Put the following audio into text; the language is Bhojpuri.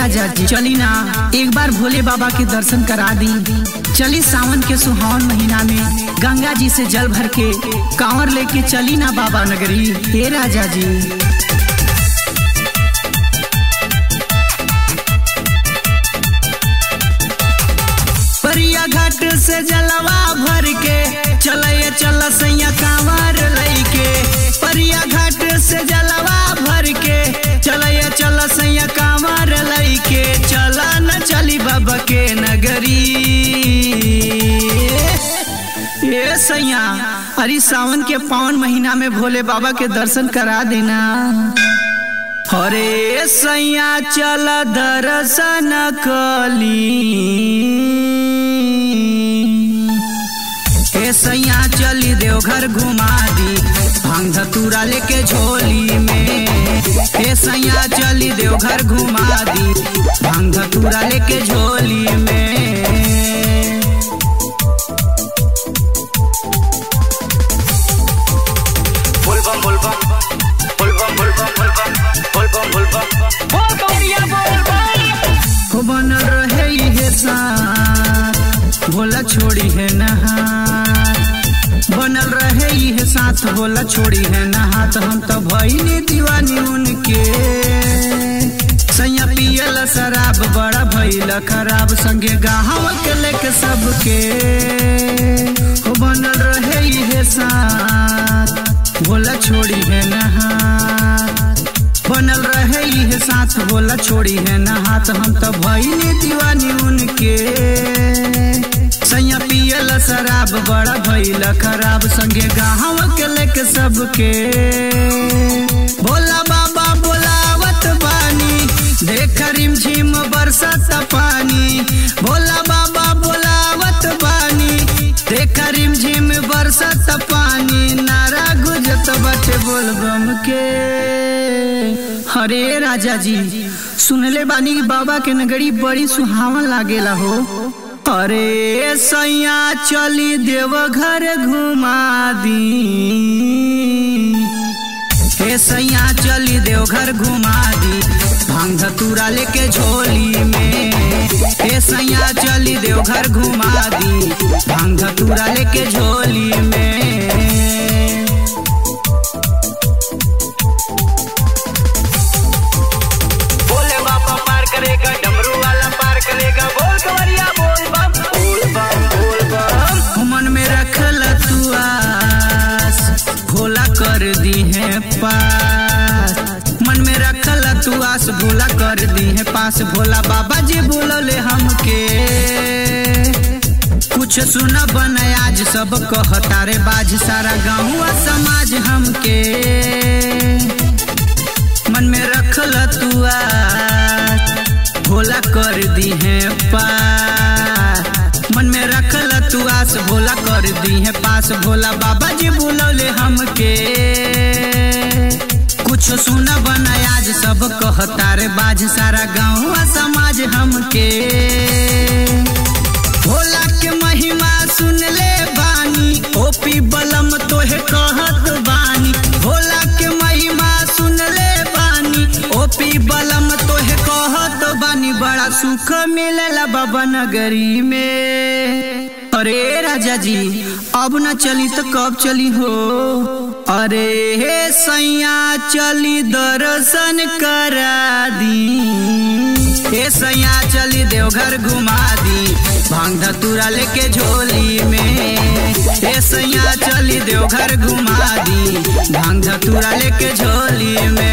राजा जी चली ना एक बार भोले बाबा के दर्शन करा दी चली सावन के सुहावन महीना में गंगा जी से जल भर के कांवर लेके चली ना बाबा नगरी हे राजा जी परिया घाट से जलवा भर के चलय चल सैया कांवर लैके परिया घाट से जलवा भर के चलय चल सैया कांवर लैके चला न चली बाबा के नगरी ये सैया अरे सावन के पावन महीना में भोले बाबा के दर्शन करा देना हरे सैया चल दर्शन कली हे सैया चली देवघर घुमा दी भांग धतूरा लेके झोली में हे सैया चली देवघर घुमा दी भांग धतूरा लेके झोली में Volvam, volvam, volvam, volvam, volvam, volvam, volvam. हो बन रहे हे साथ भोला छोड़ी है नहात बनल रहे ये साथ भोला छोड़ी है नहात हम तो भईनी दीवानी उनके सैया पियल शराब बड़ा भइल खराब संगे गाँव के लेके सबके हो बनल रहे ये साथ भोला छोड़ी है नहात बनल रहे ये साथ बोला छोड़ी है ना हाथ हम तो भईनी दीवानी उनके सैया पियल शराब बड़ा भइल खराब संगे गाँव के लेके सबके भोला बाबा बोलावत बानी देख रिम झिम बरसत पानी भोला बाबा बोलावत बानी देख रिम झिम बरसत पानी नारा गुजत बटे बोलबम के हरे राजा जी सुनले बानी कि बाबा के नगरी बड़ी सुहावन लागेला हो अरे सैया चली देवघर घुमा दी हे सैया चली देवघर घुमा दी भांग धतूरा लेके झोली में हे सैया चली देवघर घुमा दी भांग धतूरा लेके झोली में भोले बाबा पार करेगा डमरू वाला पार करेगा बोल कवरिया बोल बम बोल बम बोल बम मन में रखल तू आस भोला कर दी है पास मन में रखल तू आस भोला कर दी है पास भोला बाबा जी बोलले हमके कुछ सुन बन आज सब कहता रे बाज सारा गाँव समाज हमके मन में रखल तू आस भोला कर दी है पास मन में रखल तू आस भोला कर दी है पास भोला बाबा जी बोलौले हमके कुछ सुन बना आज सब कहता रे बाज सारा गाँव समाज हमके भोला के महिमा सुन ले बानी ओपी बलम तोहे कहत बानी भोला के महिमा सुन ले बानी ओपी बलम तोहे कहत बानी बड़ा सुख मिलेला बाबा नगरी में अरे राजा जी अब न चली तो कब चली हो अरे हे सैया चली दर्शन करा दी हे सैया चली देवघर घुमा दी भांग धतूरा लेके झोली में हे सैया चली देवघर घुमा दी भांग धतूरा लेके झोली में